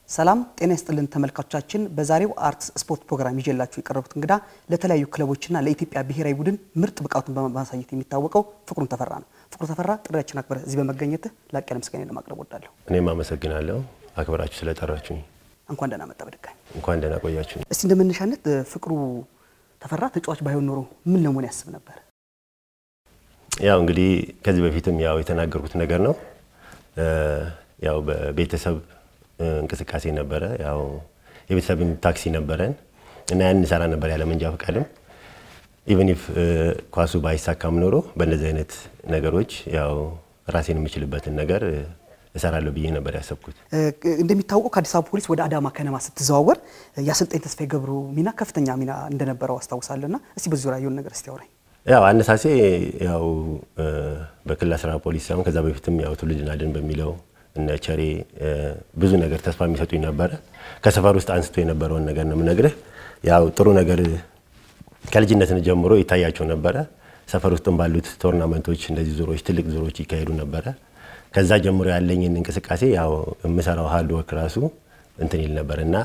ሰላም ጤና ይስጥልን ተመልካቾቻችን። በዛሬው አርትስ ስፖርት ፕሮግራም ይዤላችሁ የቀረቡት እንግዳ ለተለያዩ ክለቦችና ለኢትዮጵያ ብሔራዊ ቡድን ምርጥ ብቃቱን በማሳየት የሚታወቀው ፍቅሩን ተፈራ ነው። ፍቅሩ ተፈራ ጥሪያችን አክብረህ እዚህ በመገኘትህ ላቅ ያለ ምስጋና ለማቅረብ ወዳለሁ። እኔም አመሰግናለሁ አክብራችሁ ስለጠራችሁኝ። እንኳን ደህና መጣ በድጋሚ። እንኳን ደህና ቆያችሁኝ። እስቲ እንደ መነሻነት ፍቅሩ ተፈራ ተጫዋች ባይሆን ኖሮ ምን ለመሆን ያስብ ነበር? ያው እንግዲህ ከዚህ በፊትም ያው የተናገርኩት ነገር ነው። ያው በቤተሰብ እንቅስቃሴ ነበረ። ያው የቤተሰብን ታክሲ ነበረን እና ያን እንሰራ ነበር ያለ መንጃ ፈቃድም ኢቨን ኢፍ ኳሱ ባይሳካም ኖሮ በእነዚህ አይነት ነገሮች ያው ራሴን የምችልበትን ነገር እሰራለሁ ብዬ ነበር ያሰብኩት። እንደሚታወቀው ከአዲስ አበባ ፖሊስ ወደ አዳማ ከነማ ስትዘዋወር የአሰልጣኝ ተስፋዬ ገብሩ ሚና ከፍተኛ ሚና እንደነበረው አስታውሳለሁ እና እስቲ በዚህ ዙሪያ የሆነ ነገር እስቲ አውራኝ። ያው አነሳሴ ያው በክልል አስራ ፖሊስ ሳይሆን ከዛ በፊትም ያው ትውልድ ናድን በሚለው እነ ቸሬ ብዙ ነገር ተስፋ የሚሰጡኝ ነበረ። ከሰፈር ውስጥ አንስቶ የነበረውን ነገር ነው የምነግርህ። ያው ጥሩ ነገር ከልጅነትን ጀምሮ ይታያቸው ነበረ። ሰፈር ውስጥም ባሉት ቶርናመንቶች እንደዚህ ዙሮች፣ ትልቅ ዙሮች ይካሄዱ ነበረ። ከዛ ጀምሮ ያለኝን እንቅስቃሴ ያው የምሰራው ሀርድ ወርክ ራሱ እንትን ይል ነበር እና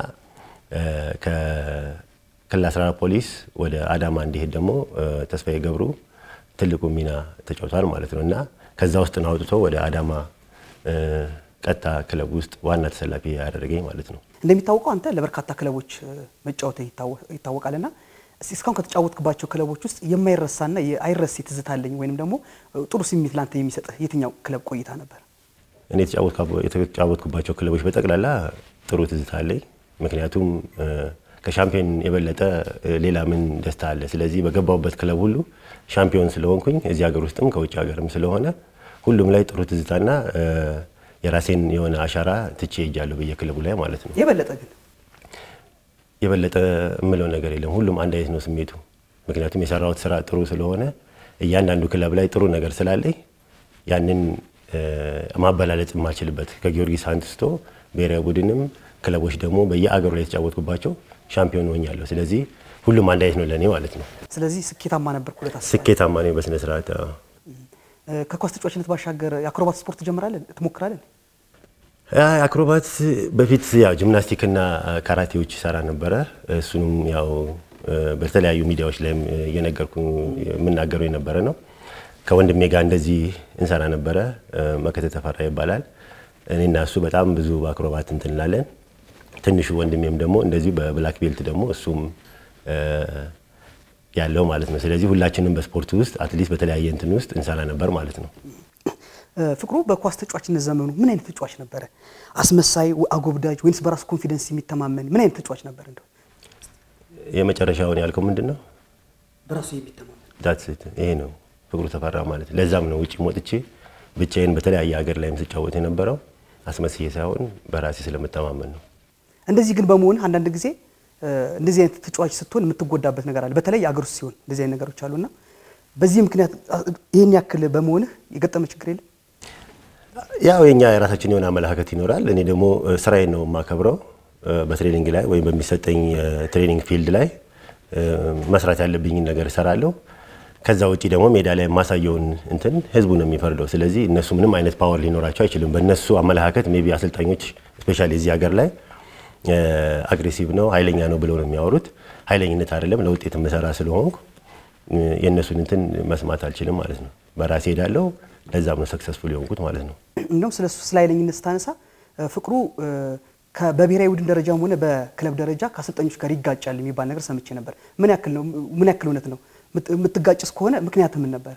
ከክልል 14 ፖሊስ ወደ አዳማ እንዲሄድ ደግሞ ተስፋዬ ገብሩ ትልቁ ሚና ተጫውቷል ማለት ነው እና ከዛ ውስጥ ነው አውጥቶ ወደ አዳማ ቀጥታ ክለብ ውስጥ ዋና ተሰላፊ ያደረገኝ ማለት ነው። እንደሚታወቀው አንተ ለበርካታ ክለቦች መጫወት ይታወቃልና እስካሁን ከተጫወትክባቸው ክለቦች ውስጥ የማይረሳና አይረሴ ትዝታ አለኝ ወይንም ደግሞ ጥሩ ስሜት ላንተ የሚሰጥህ የትኛው ክለብ ቆይታ ነበር? እኔ የተጫወትኩባቸው ክለቦች በጠቅላላ ጥሩ ትዝታ አለኝ። ምክንያቱም ከሻምፒዮን የበለጠ ሌላ ምን ደስታ አለ? ስለዚህ በገባሁበት ክለብ ሁሉ ሻምፒዮን ስለሆንኩኝ እዚህ ሀገር ውስጥም ከውጭ ሀገርም ስለሆነ ሁሉም ላይ ጥሩ ትዝታና የራሴን የሆነ አሻራ ትቼ ሄጃለሁ በየክለቡ ላይ ማለት ነው። የበለጠ ግን የበለጠ የምለው ነገር የለም። ሁሉም አንድ አይነት ነው ስሜቱ። ምክንያቱም የሰራሁት ስራ ጥሩ ስለሆነ እያንዳንዱ ክለብ ላይ ጥሩ ነገር ስላለኝ ያንን ማበላለጥ የማልችልበት ከጊዮርጊስ አንስቶ ብሔራዊ ቡድንም ክለቦች ደግሞ በየአገሩ ላይ የተጫወትኩባቸው ሻምፒዮን ሆኛለሁ። ስለዚህ ሁሉም አንድ አይነት ነው ለእኔ ማለት ነው። ስለዚህ ስኬታማ ነበርኩ ብለህ ታስባለህ? ስኬታማ ነው በስነ ስርዓት። ከኳስ ተጫዋችነት ባሻገር የአክሮባት ስፖርት ትጀምራለህ ትሞክራለህ? አክሮባት በፊት ያው ጂምናስቲክና ካራቴዎች ይሰራ ነበረ። እሱንም ያው በተለያዩ ሚዲያዎች ላይም እየነገርኩ የምናገረው የነበረ ነው። ከወንድሜ ጋር እንደዚህ እንሰራ ነበረ። መከተ ተፈራ ይባላል። እኔና እሱ በጣም ብዙ በአክሮባት እንትን እንላለን። ትንሹ ወንድሜም ደግሞ እንደዚሁ በብላክ ቤልት ደግሞ እሱም ያለው ማለት ነው። ስለዚህ ሁላችንም በስፖርት ውስጥ አትሊስት በተለያየ እንትን ውስጥ እንሰራ ነበር ማለት ነው። ፍቅሩ በኳስ ተጫዋችነት ዘመኑ ምን አይነት ተጫዋች ነበረ? አስመሳይ፣ አጎብዳጅ ወይንስ በራሱ ኮንፊደንስ የሚተማመን ምን አይነት ተጫዋች ነበር? እንደው የመጨረሻውን ያልከው ምንድን ነው? በራሱ የሚተማመን ዳትስ ይሄ ነው ፍቅሩ ተፈራ ማለት። ለዛም ነው ውጭ ወጥቼ ብቻዬን በተለያየ ሀገር ላይም ስጫወት የነበረው አስመስዬ ሳይሆን በራሴ ስለምተማመን ነው። እንደዚህ ግን በመሆን አንዳንድ ጊዜ እንደዚህ አይነት ተጫዋች ስትሆን የምትጎዳበት ነገር አለ። በተለይ አገር ውስጥ ሲሆን እንደዚህ አይነት ነገሮች አሉና በዚህ ምክንያት ይህን ያክል በመሆንህ የገጠመ ችግር የለም? ያው የኛ የራሳችን የሆነ አመለካከት ይኖራል። እኔ ደግሞ ስራዬን ነው የማከብረው። በትሬኒንግ ላይ ወይም በሚሰጠኝ ትሬኒንግ ፊልድ ላይ መስራት ያለብኝን ነገር እሰራለሁ። ከዛ ውጭ ደግሞ ሜዳ ላይ የማሳየውን እንትን ህዝቡ ነው የሚፈርደው። ስለዚህ እነሱ ምንም አይነት ፓወር ሊኖራቸው አይችልም። በእነሱ አመለካከት ሜይ ቢ አሰልጣኞች ስፔሻሊ እዚህ ሀገር ላይ አግሬሲቭ ነው ኃይለኛ ነው ብለው ነው የሚያወሩት። ኃይለኝነት አይደለም፣ ለውጤት የምሰራ ስለሆንኩ የእነሱን እንትን መስማት አልችልም ማለት ነው። በራሴ ሄዳለሁ። ለዛም ነው ሰክሰስፉል የሆንኩት ማለት ነው። እንደውም ስለ እሱ ስለ ኃይለኝነት ስታነሳ ፍቅሩ በብሔራዊ ቡድን ደረጃም ሆነ በክለብ ደረጃ ከአሰልጣኞች ጋር ይጋጫል የሚባል ነገር ሰምቼ ነበር። ምን ያክል ነው? ምን ያክል እውነት ነው? የምትጋጭስ ከሆነ ምክንያት ምን ነበረ?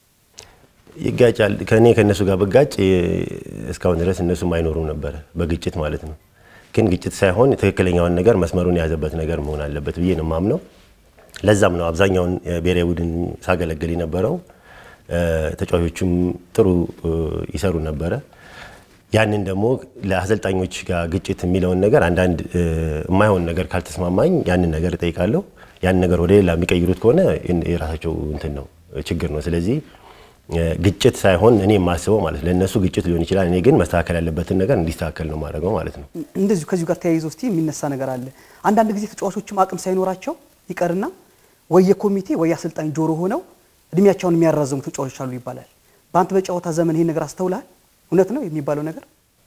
ይጋጫል። ከእኔ ከእነሱ ጋር ብጋጭ እስካሁን ድረስ እነሱም አይኖሩም ነበረ በግጭት ማለት ነው። ግን ግጭት ሳይሆን ትክክለኛውን ነገር መስመሩን የያዘበት ነገር መሆን አለበት ብዬ ነው የማምነው። ለዛም ነው አብዛኛውን ብሔራዊ ቡድን ሳገለግል የነበረው። ተጫዋቾቹም ጥሩ ይሰሩ ነበረ። ያንን ደግሞ ለአሰልጣኞች ጋር ግጭት የሚለውን ነገር አንዳንድ የማይሆን ነገር ካልተስማማኝ ያንን ነገር እጠይቃለሁ። ያንን ነገር ወደ ሌላ የሚቀይሩት ከሆነ የራሳቸው እንትን ነው ችግር ነው። ስለዚህ ግጭት ሳይሆን እኔ የማስበው ማለት ለእነሱ ግጭት ሊሆን ይችላል። እኔ ግን መስተካከል ያለበትን ነገር እንዲስተካከል ነው ማድረገው ማለት ነው። እንደዚሁ ከዚሁ ጋር ተያይዞ እስቲ የሚነሳ ነገር አለ። አንዳንድ ጊዜ ተጫዋቾችም አቅም ሳይኖራቸው ይቀርና ወይ የኮሚቴ ወይ የአሰልጣኝ ጆሮ ሆነው እድሜያቸውን የሚያራዘሙ ተጫዋቾች አሉ ይባላል። በአንተ በጨዋታ ዘመን ይሄን ነገር አስተውልሃል? እውነት ነው የሚባለው ነገር?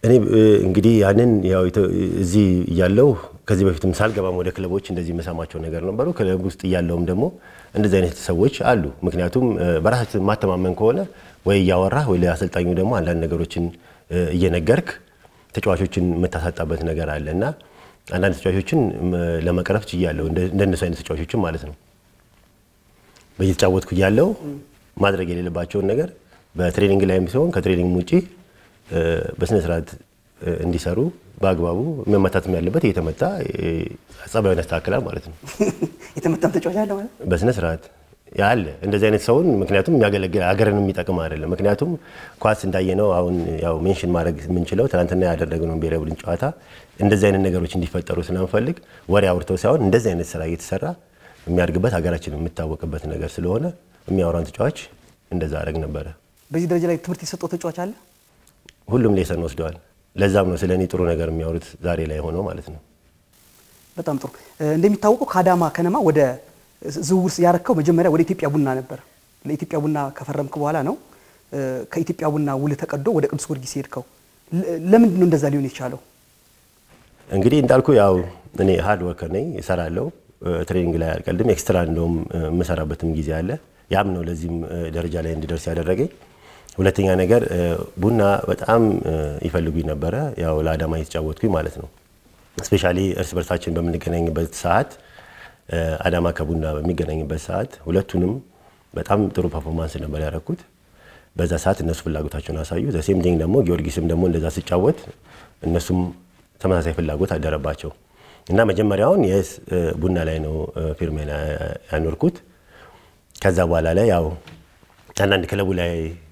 እኔ እንግዲህ ያንን ያው እዚህ እያለው ከዚህ በፊትም ሳልገባም ወደ ክለቦች እንደዚህ የምሰማቸው ነገር ነበሩ። ክለብ ውስጥ እያለውም ደግሞ እንደዚህ አይነት ሰዎች አሉ። ምክንያቱም በራሳችን ማተማመን ከሆነ ወይ እያወራህ ወይ ለአሰልጣኙ ደግሞ አንዳንድ ነገሮችን እየነገርክ ተጫዋቾችን የምታሳጣበት ነገር አለ እና አንዳንድ ተጫዋቾችን ለመቅረፍ ችያለሁ። እንደነሱ አይነት ተጫዋቾችን ማለት ነው። በየተጫወትኩ እያለው ማድረግ የሌለባቸውን ነገር በትሬኒንግ ላይም ሲሆን ከትሬኒንግ ውጪ በስነ ስርዓት እንዲሰሩ በአግባቡ መመታትም ያለበት እየተመታ ጸባዩን ያስተካክላል ማለት ነው። የተመታም ተጫዋች አለ ማለት በስነ ስርዓት ያለ እንደዚህ አይነት ሰውን ምክንያቱም የሚያገለግል ሀገርን የሚጠቅም አይደለም። ምክንያቱም ኳስ እንዳየነው አሁን ያው ሜንሽን ማድረግ የምንችለው ትናንትና ያደረግነው ብሔራዊ ቡድን ጨዋታ እንደዚህ አይነት ነገሮች እንዲፈጠሩ ስለምፈልግ ወሬ አውርተው ሳይሆን እንደዚህ አይነት ስራ እየተሰራ የሚያድግበት ሀገራችን የምታወቅበት ነገር ስለሆነ የሚያወራን ተጫዋች እንደዛ አደረግ ነበረ። በዚህ ደረጃ ላይ ትምህርት የሰጠው ተጫዋች አለ። ሁሉም ሌሰን ወስደዋል። ለዛም ነው ስለ እኔ ጥሩ ነገር የሚያወሩት ዛሬ ላይ ሆነው ማለት ነው። በጣም ጥሩ። እንደሚታወቀው ከአዳማ ከነማ ወደ ዝውውር ያረከው መጀመሪያ ወደ ኢትዮጵያ ቡና ነበር። ለኢትዮጵያ ቡና ከፈረምክ በኋላ ነው ከኢትዮጵያ ቡና ውል ተቀዶ ወደ ቅዱስ ጊዮርጊስ ሄድከው። ለምንድን ነው እንደዛ ሊሆን የቻለው? እንግዲህ እንዳልኩ ያው እኔ ሀርድ ወርከር ነኝ፣ እሰራለሁ። ትሬኒንግ ላይ አልቀልድም። ኤክስትራ እንደውም የምሰራበትም ጊዜ አለ። ያም ነው ለዚህም ደረጃ ላይ እንድደርስ ያደረገኝ። ሁለተኛ ነገር ቡና በጣም ይፈልጉኝ ነበረ፣ ያው ለአዳማ የተጫወትኩኝ ማለት ነው። ስፔሻሊ እርስ በርሳችን በምንገናኝበት ሰዓት አዳማ ከቡና በሚገናኝበት ሰዓት ሁለቱንም በጣም ጥሩ ፐርፎርማንስ ነበር ያደረኩት። በዛ ሰዓት እነሱ ፍላጎታቸውን አሳዩ። ዘሴም ቲንግ ደግሞ ጊዮርጊስም ደግሞ እንደዛ ሲጫወት እነሱም ተመሳሳይ ፍላጎት አደረባቸው እና መጀመሪያውን የስ ቡና ላይ ነው ፊርሜን ያኖርኩት። ከዛ በኋላ ላይ ያው አንዳንድ ክለቡ ላይ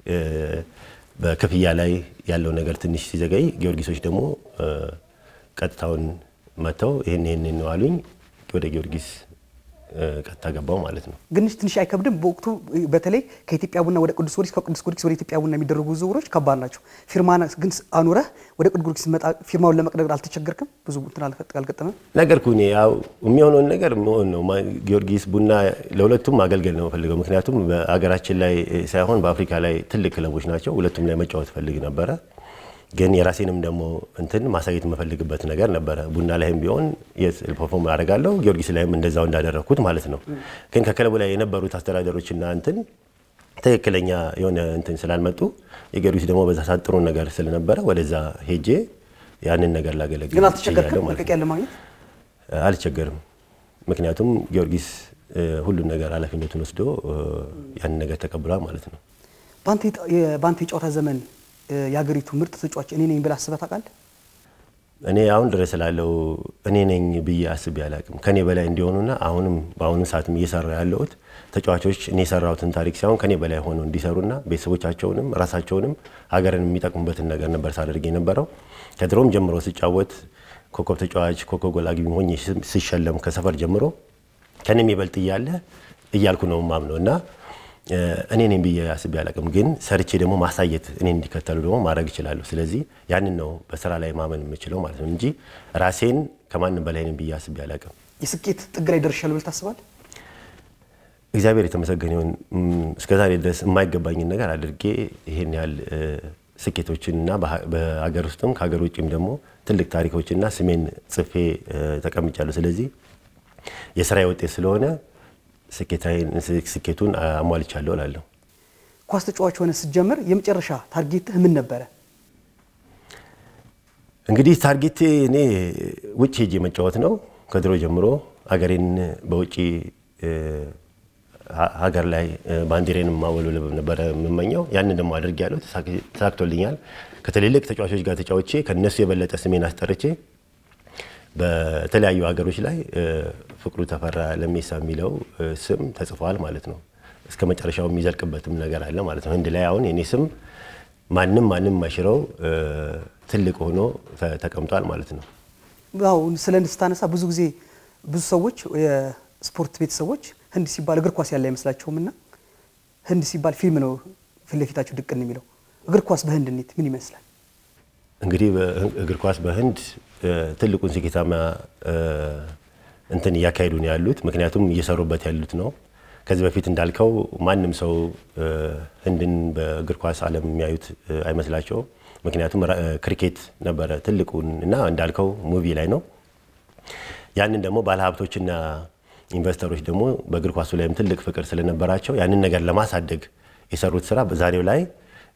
በክፍያ ላይ ያለው ነገር ትንሽ ሲዘገይ ጊዮርጊሶች ደግሞ ቀጥታውን መጥተው ይህን ይህን ነው አሉኝ። ወደ ጊዮርጊስ ቀጥታ ገባው ማለት ነው። ግን ትንሽ አይከብድም? በወቅቱ በተለይ ከኢትዮጵያ ቡና ወደ ቅዱስ ጊዮርጊስ ከቅዱስ ጊዮርጊስ ወደ ኢትዮጵያ ቡና የሚደረጉ ዝውውሮች ከባድ ናቸው። ፊርማ ግን አኑረህ ወደ ቅዱስ ጊዮርጊስ ስትመጣ ፊርማውን ለመቅደድ አልተቸገርክም? ብዙ እንትን አልገጠመም? ነገርኩ እኔ ያው የሚሆነውን ነገር የሚሆን ነው። ጊዮርጊስ ቡና ለሁለቱም ማገልገል ነው ፈልገው። ምክንያቱም በሀገራችን ላይ ሳይሆን በአፍሪካ ላይ ትልቅ ክለቦች ናቸው። ሁለቱም ላይ መጫወት ፈልግ ነበረ ግን የራሴንም ደግሞ እንትን ማሳየት የምፈልግበት ነገር ነበረ። ቡና ላይም ቢሆን ፐርፎርም አደርጋለሁ፣ ጊዮርጊስ ላይም እንደዛው እንዳደረግኩት ማለት ነው። ግን ከክለቡ ላይ የነበሩት አስተዳደሮችና እንትን ትክክለኛ የሆነ እንትን ስላልመጡ የጊዮርጊስ ደግሞ በዛ ሰዓት ጥሩ ነገር ስለነበረ ወደዛ ሄጄ ያንን ነገር ላገለግል ግን አልተቸገርክም? መልቀቂያ ለማግኘት አልቸገርም። ምክንያቱም ጊዮርጊስ ሁሉን ነገር ኃላፊነቱን ወስዶ ያንን ነገር ተቀብሏል ማለት ነው። በአንተ የጨዋታ ዘመን የሀገሪቱ ምርጥ ተጫዋች እኔ ነኝ ብለህ አስበህ ታውቃለህ? እኔ አሁን ድረስ ስላለው እኔ ነኝ ብዬ አስቤ አላውቅም። ከኔ በላይ እንዲሆኑና አሁንም በአሁኑ ሰዓትም እየሰራ ያለሁት ተጫዋቾች እኔ የሰራሁትን ታሪክ ሳይሆን ከኔ በላይ ሆነው እንዲሰሩና ቤተሰቦቻቸውንም ራሳቸውንም ሀገርን የሚጠቅሙበትን ነገር ነበር ሳደርግ የነበረው። ከድሮም ጀምሮ ስጫወት ኮከብ ተጫዋች፣ ኮከብ ጎል አግቢ ሆኜ ስሸለም ከሰፈር ጀምሮ ከኔ የሚበልጥ እያለ እያልኩ ነው ማምነው እና እኔ ነኝ ብዬ አስቤ አላውቅም። ግን ሰርቼ ደግሞ ማሳየት እኔ እንዲከተሉ ደግሞ ማድረግ እችላለሁ። ስለዚህ ያንን ነው በስራ ላይ ማመን የምችለው ማለት ነው እንጂ ራሴን ከማንም በላይ ነኝ ብዬ አስቤ አላውቅም። የስኬት ጥግ ላይ ደርሻለሁ ብለህ ታስባለህ? እግዚአብሔር የተመሰገነ ይሁን። እስከዛሬ ድረስ የማይገባኝን ነገር አድርጌ ይሄን ያህል ስኬቶችን እና በሀገር ውስጥም ከሀገር ውጭም ደግሞ ትልቅ ታሪኮችና ስሜን ጽፌ ተቀምጫለሁ። ስለዚህ የስራዬ ውጤት ስለሆነ ስኬቱን አሟልቻለሁ እላለሁ። ኳስ ተጫዋች ሆነ ስትጀምር የመጨረሻ ታርጌትህ ምን ነበረ? እንግዲህ ታርጌቴ እኔ ውጭ ሄጄ መጫወት ነው። ከድሮ ጀምሮ ሀገሬን በውጭ ሀገር ላይ ባንዲሬን ማወልወል ነበረ የምመኘው። ያንን ደግሞ አድርጌያለሁ፣ ተሳክቶልኛል። ከትልልቅ ተጫዋቾች ጋር ተጫውቼ ከነሱ የበለጠ ስሜን አስጠርቼ በተለያዩ ሀገሮች ላይ ፍቅሩ ተፈራ ለሜሳ የሚለው ስም ተጽፏል ማለት ነው። እስከ መጨረሻው የሚዘልቅበትም ነገር አለ ማለት ነው። ህንድ ላይ አሁን የኔ ስም ማንም ማንም ማሽረው ትልቅ ሆኖ ተቀምጧል ማለት ነው። ያው ስለ ህንድ ስታነሳ ብዙ ጊዜ ብዙ ሰዎች የስፖርት ቤተሰቦች ህንድ ሲባል እግር ኳስ ያለ አይመስላቸውም እና ህንድ ሲባል ፊልም ነው ፊት ለፊታቸው ድቅን የሚለው። እግር ኳስ በህንድ እንዴት ምን ይመስላል? እንግዲህ እግር ኳስ በህንድ ትልቁን ስኬታማ እንትን እያካሄዱ ነው ያሉት። ምክንያቱም እየሰሩበት ያሉት ነው። ከዚህ በፊት እንዳልከው ማንም ሰው ህንድን በእግር ኳስ ዓለም የሚያዩት አይመስላቸውም። ምክንያቱም ክሪኬት ነበረ ትልቁን እና እንዳልከው ሙቪ ላይ ነው። ያንን ደግሞ ባለሀብቶችና ኢንቨስተሮች ደግሞ በእግር ኳሱ ላይም ትልቅ ፍቅር ስለነበራቸው ያንን ነገር ለማሳደግ የሰሩት ስራ በዛሬው ላይ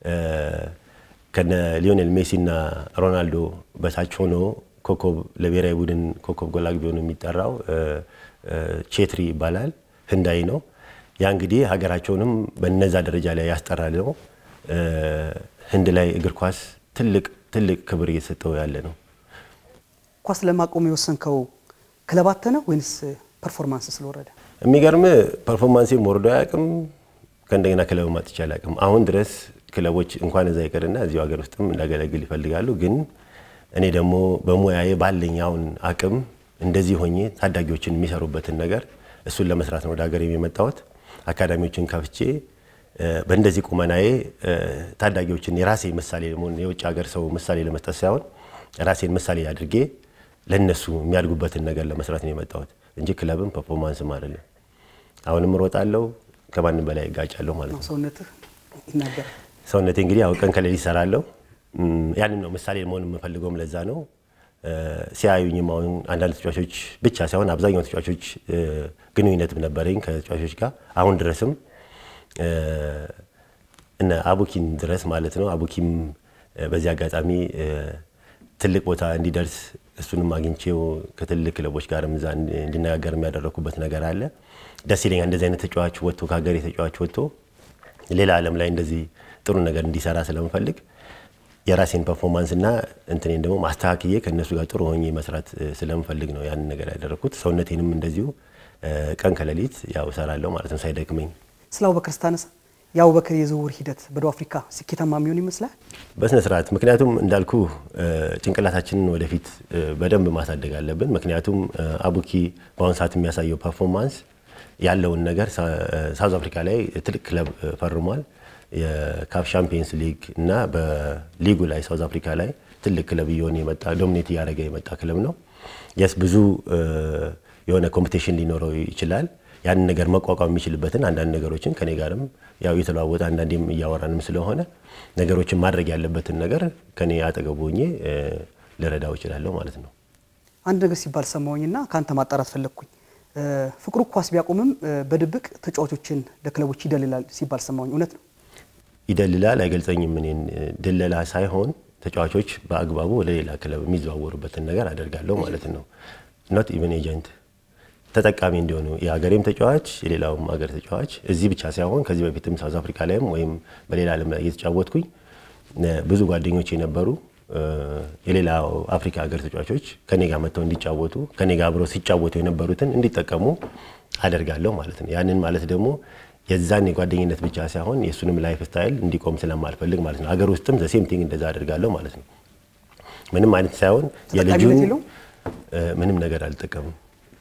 ከነ ሊዮኔል ሜሲና ሮናልዶ በታች ሆኖ ኮከብ ለብሔራዊ ቡድን ኮከብ ጎል አግቢ ሆኖ የሚጠራው ቼትሪ ይባላል። ህንዳዊ ነው። ያ እንግዲህ ሀገራቸውንም በነዛ ደረጃ ላይ ያስጠራል ነው። ህንድ ላይ እግር ኳስ ትልቅ ትልቅ ክብር እየተሰጠው ያለ ነው። ኳስ ለማቆም የወሰንከው ክለብ አጥተህ ነው ወይንስ ፐርፎርማንስ ስለወረደ? የሚገርም ፐርፎርማንሴም ወርዶ አያውቅም። ከእንደገና ክለብ ማጥቼ አላውቅም። አሁን ድረስ ክለቦች እንኳን እዛ ይቅርና እዚሁ ሀገር ውስጥም እንዳገለግል ይፈልጋሉ። ግን እኔ ደግሞ በሙያዬ ባለኝ አሁን አቅም እንደዚህ ሆኜ ታዳጊዎችን የሚሰሩበትን ነገር እሱን ለመስራት ነው ወደ ሀገር የመጣሁት። አካዳሚዎችን ከፍቼ በእንደዚህ ቁመናዬ ታዳጊዎችን የራሴ ምሳሌ ለመሆን የውጭ ሀገር ሰው ምሳሌ ለመስጠት ሳይሆን ራሴን ምሳሌ አድርጌ ለነሱ የሚያድጉበትን ነገር ለመስራት ነው የመጣሁት እንጂ ክለብም ፐርፎርማንስም አይደለም። አሁንም እሮጣለሁ፣ ከማንም በላይ እጋጫለሁ ማለት ነው። ሰውነትህ ይናገራል። ሰውነቴ እንግዲህ ያው ቀን ከሌሊት እሰራለሁ። ያንን ነው ምሳሌ መሆን የምፈልገውም ለዛ ነው። ሲያዩኝም አሁን አንዳንድ ተጫዋቾች ብቻ ሳይሆን አብዛኛው ተጫዋቾች ግንኙነትም ነበረኝ ከተጫዋቾች ጋር አሁን ድረስም እነ አቡኪን ድረስ ማለት ነው። አቡኪም በዚህ አጋጣሚ ትልቅ ቦታ እንዲደርስ እሱንም አግኝቼው ከትልቅ ክለቦች ጋርም እዛ እንዲነጋገር የሚያደረኩበት ነገር አለ። ደስ ይለኛል። እንደዚህ አይነት ተጫዋች ወጥቶ ከሀገሬ ተጫዋች ወጥቶ ሌላ ዓለም ላይ እንደዚህ ጥሩ ነገር እንዲሰራ ስለምፈልግ የራሴን ፐርፎርማንስ እና እንትኔን ደግሞ ማስተካክዬ ከእነሱ ጋር ጥሩ ሆኜ መስራት ስለምፈልግ ነው ያንን ነገር ያደረግኩት። ሰውነቴንም እንደዚሁ ቀን ከሌሊት ያው እሰራለሁ ማለት ነው ሳይደክመኝ። ስለ አቡበከር ስታነሳ የአቡበከር የዝውውር ሂደት በደቡብ አፍሪካ ስኬታማ የሚሆን ይመስላል? በስነ ስርዓት ምክንያቱም እንዳልኩ ጭንቅላታችንን ወደፊት በደንብ ማሳደግ አለብን። ምክንያቱም አቡኪ በአሁኑ ሰዓት የሚያሳየው ፐርፎርማንስ ያለውን ነገር ሳውዝ አፍሪካ ላይ ትልቅ ክለብ ፈርሟል። የካፍ ሻምፒየንስ ሊግ እና በሊጉ ላይ ሳውዝ አፍሪካ ላይ ትልቅ ክለብ እየሆነ የመጣ ዶሚኔት እያደረገ የመጣ ክለብ ነው። የስ ብዙ የሆነ ኮምፒቴሽን ሊኖረው ይችላል። ያንን ነገር መቋቋም የሚችልበትን አንዳንድ ነገሮችን ከኔ ጋርም ያው እየተለዋወጠ አንዳንዴም እያወራንም ስለሆነ ነገሮችን ማድረግ ያለበትን ነገር ከኔ አጠገቡ ሆኜ ልረዳው እችላለሁ ማለት ነው። አንድ ነገር ሲባል ሰማሁኝና ከአንተ ማጣራት ፈለግኩኝ። ፍቅሩ ኳስ ቢያቆምም በድብቅ ተጫዋቾችን ለክለቦች ይደልላል ሲባል ሰማሁኝ። እውነት ነው? ይደልላል አይገልጸኝም። እኔን ድለላ ሳይሆን ተጫዋቾች በአግባቡ ወደ ሌላ ክለብ የሚዘዋወሩበትን ነገር አደርጋለሁ ማለት ነው። ኖት ኢቨን ኤጀንት ተጠቃሚ እንዲሆኑ የሀገሬም ተጫዋች የሌላውም ሀገር ተጫዋች እዚህ ብቻ ሳይሆን ከዚህ በፊትም ሳውዝ አፍሪካ ላይም ወይም በሌላ ዓለም ላይ እየተጫወትኩኝ ብዙ ጓደኞች የነበሩ የሌላው አፍሪካ ሀገር ተጫዋቾች ከኔ ጋር መጥተው እንዲጫወቱ ከኔ ጋር አብረው ሲጫወቱ የነበሩትን እንዲጠቀሙ አደርጋለሁ ማለት ነው። ያንን ማለት ደግሞ የዛን የጓደኝነት ብቻ ሳይሆን የእሱንም ላይፍ ስታይል እንዲቆም ስለማልፈልግ ማለት ነው። ሀገር ውስጥም ዘሴም ቲንግ እንደዛ አደርጋለሁ ማለት ነው። ምንም አይነት ሳይሆን የልጁን ምንም ነገር አልጠቀምም።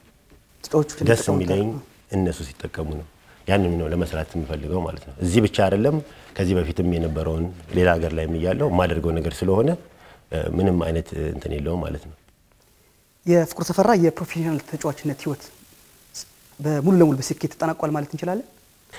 ደስ የሚለኝ እነሱ ሲጠቀሙ ነው። ያንን ነው ለመስራት የምፈልገው ማለት ነው። እዚህ ብቻ አይደለም፣ ከዚህ በፊትም የነበረውን ሌላ ሀገር ላይ እያለው የማደርገው ነገር ስለሆነ ምንም አይነት እንትን የለውም ማለት ነው። የፍቅሩ ተፈራ የፕሮፌሽናል ተጫዋችነት ህይወት በሙሉ ለሙሉ በስኬት ተጠናቋል ማለት እንችላለን?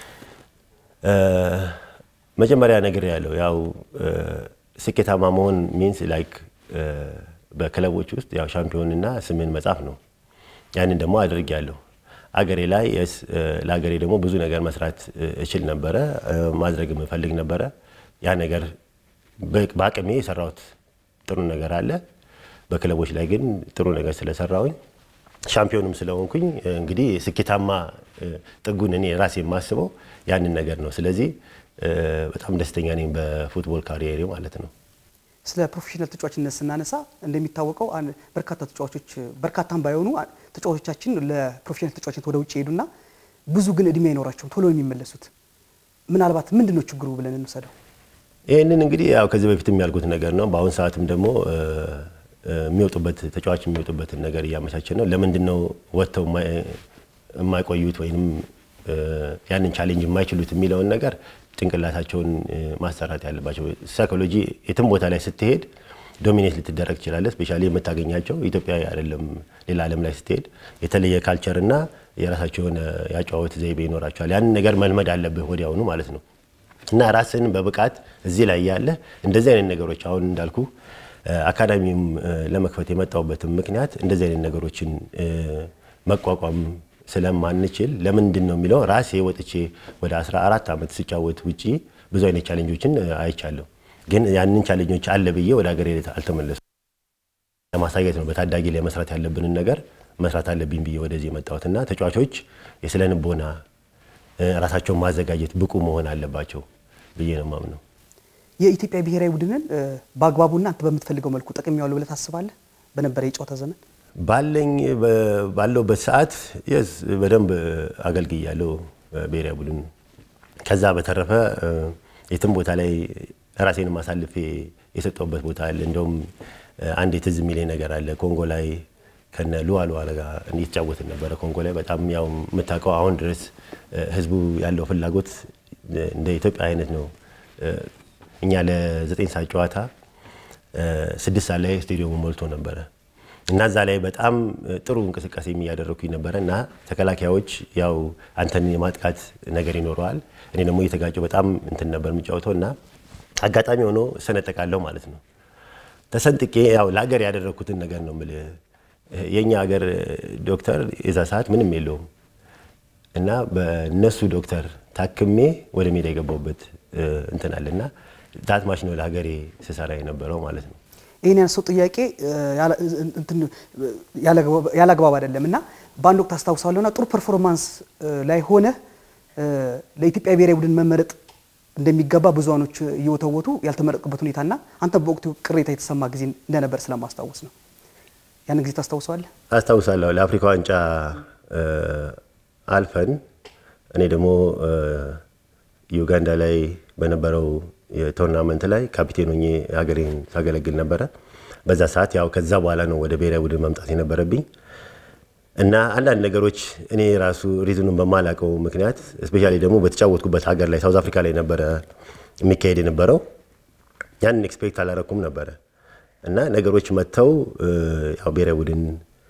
መጀመሪያ ነገር ያለው ያው ስኬታማ መሆን ሚንስ ላይክ በክለቦች ውስጥ ያው ሻምፒዮንና ስምን መጻፍ ነው። ያንን ደግሞ አድርጌያለሁ። አገሬ ላይ የስ ለአገሬ ደግሞ ብዙ ነገር መስራት እችል ነበረ፣ ማድረግ የምፈልግ ነበረ። ያ ነገር በአቅሜ የሰራሁት ጥሩ ነገር አለ። በክለቦች ላይ ግን ጥሩ ነገር ስለሰራሁኝ ሻምፒዮንም ስለሆንኩኝ እንግዲህ ስኬታማ ጥጉን እኔ ራሴ የማስበው ያንን ነገር ነው። ስለዚህ በጣም ደስተኛ ነኝ በፉትቦል ካሪየሬ ማለት ነው። ስለ ፕሮፌሽናል ተጫዋችነት ስናነሳ እንደሚታወቀው በርካታ ተጫዋቾች በርካታም ባይሆኑ ተጫዋቾቻችን ለፕሮፌሽናል ተጫዋችነት ወደ ውጭ ሄዱና ብዙ ግን እድሜ አይኖራቸውም ቶሎ የሚመለሱት። ምናልባት ምንድን ነው ችግሩ ብለን እንውሰደው። ይህንን እንግዲህ ያው ከዚህ በፊት የሚያልኩት ነገር ነው። በአሁኑ ሰዓትም ደግሞ የሚወጡበት ተጫዋች የሚወጡበትን ነገር እያመቻቸን ነው። ለምንድን ነው ወጥተው የማይቆዩት ወይም ያንን ቻሌንጅ የማይችሉት የሚለውን ነገር ጭንቅላታቸውን ማሰራት ያለባቸው። ሳይኮሎጂ የትም ቦታ ላይ ስትሄድ ዶሚኔት ልትደረግ ትችላለህ። ስፔሻሊ የምታገኛቸው ኢትዮጵያ አይደለም ሌላ ዓለም ላይ ስትሄድ የተለየ ካልቸር እና የራሳቸው የሆነ ያጨዋወት ዘይቤ ይኖራቸዋል። ያንን ነገር መልመድ አለብህ ወዲያውኑ ማለት ነው። እና ራስን በብቃት እዚህ ላይ ያለ እንደዚህ አይነት ነገሮች አሁን እንዳልኩ አካዳሚም ለመክፈት የመጣሁበትም ምክንያት እንደዚህ አይነት ነገሮችን መቋቋም ስለማንችል ለምንድን ነው የሚለው ራሴ ወጥቼ ወደ 14 ዓመት ስጫወት ውጪ ብዙ አይነት ቻሌንጆችን አይቻለሁ። ግን ያንን ቻሌንጆች አለ ብዬ ወደ ሀገሬ አልተመለሱ ለማሳየት ነው በታዳጊ ላይ መስራት ያለብንን ነገር መስራት አለብኝ ብዬ ወደዚህ የመጣሁት እና ተጫዋቾች የስነ ልቦና ራሳቸውን ማዘጋጀት ብቁ መሆን አለባቸው ብዬ ነው የማምነው። የኢትዮጵያ ብሔራዊ ቡድንን በአግባቡና አንተ በምትፈልገው መልኩ ጠቅሜዋለሁ ብለህ ታስባለህ? በነበረ የጨዋታ ዘመን ባለኝ ባለውበት ሰዓት የስ በደንብ አገልግያለሁ ብሔራዊ ቡድን። ከዛ በተረፈ የትም ቦታ ላይ ራሴን ማሳልፌ የሰጠውበት ቦታ አለ። እንደውም አንድ የትዝ የሚለኝ ነገር አለ። ኮንጎ ላይ ከነ ሉዋሉዋ ጋር እየተጫወትን ነበረ። ኮንጎ ላይ በጣም ያው የምታውቀው አሁን ድረስ ህዝቡ ያለው ፍላጎት እንደ ኢትዮጵያ አይነት ነው። እኛ ለዘጠኝ ሰዓት ጨዋታ ስድስት ሰዓት ላይ ስቴዲየሙ ሞልቶ ነበረ እና እዛ ላይ በጣም ጥሩ እንቅስቃሴ እያደረግኩኝ ነበረ እና ተከላካዮች ያው አንተን የማጥቃት ነገር ይኖረዋል። እኔ ደግሞ እየተጋጨው በጣም እንትን ነበር የሚጫወተው እና አጋጣሚ ሆኖ እሰነጠቃለሁ ማለት ነው። ተሰንጥቄ ያው ለሀገር ያደረግኩትን ነገር ነው የምልህ። የእኛ ሀገር ዶክተር የዛ ሰዓት ምንም የለውም እና በነሱ ዶክተር ታክሜ ወደ ሜዳ የገባሁበት እንትን አለ እና ታትማሽ ነው ለሀገሬ ስሰራ የነበረው ማለት ነው። ይህን ያነሳው ጥያቄ ያለ አግባብ አይደለም እና በአንድ ወቅት አስታውሳለሁ እና ጥሩ ፐርፎርማንስ ላይ ሆነ ለኢትዮጵያ ብሔራዊ ቡድን መመረጥ እንደሚገባ ብዙኖች እየወተወቱ ያልተመረጡበት ሁኔታና አንተ በወቅቱ ቅሬታ የተሰማ ጊዜ እንደነበር ስለማስታወስ ነው። ያን ጊዜ ታስታውሰዋለህ? አስታውሳለሁ። ለአፍሪካ ዋንጫ አልፈን እኔ ደግሞ ዩጋንዳ ላይ በነበረው የቶርናመንት ላይ ካፒቴን ሆኜ ሀገሬን ሳገለግል ነበረ። በዛ ሰዓት ያው ከዛ በኋላ ነው ወደ ብሔራዊ ቡድን መምጣት የነበረብኝ እና አንዳንድ ነገሮች እኔ ራሱ ሪዝኑን በማላውቀው ምክንያት እስፔሻሊ ደግሞ በተጫወትኩበት ሀገር ላይ ሳውዝ አፍሪካ ላይ ነበረ የሚካሄድ የነበረው ያንን ኤክስፔክት አላረኩም ነበረ እና ነገሮች መጥተው ያው ብሔራዊ ቡድን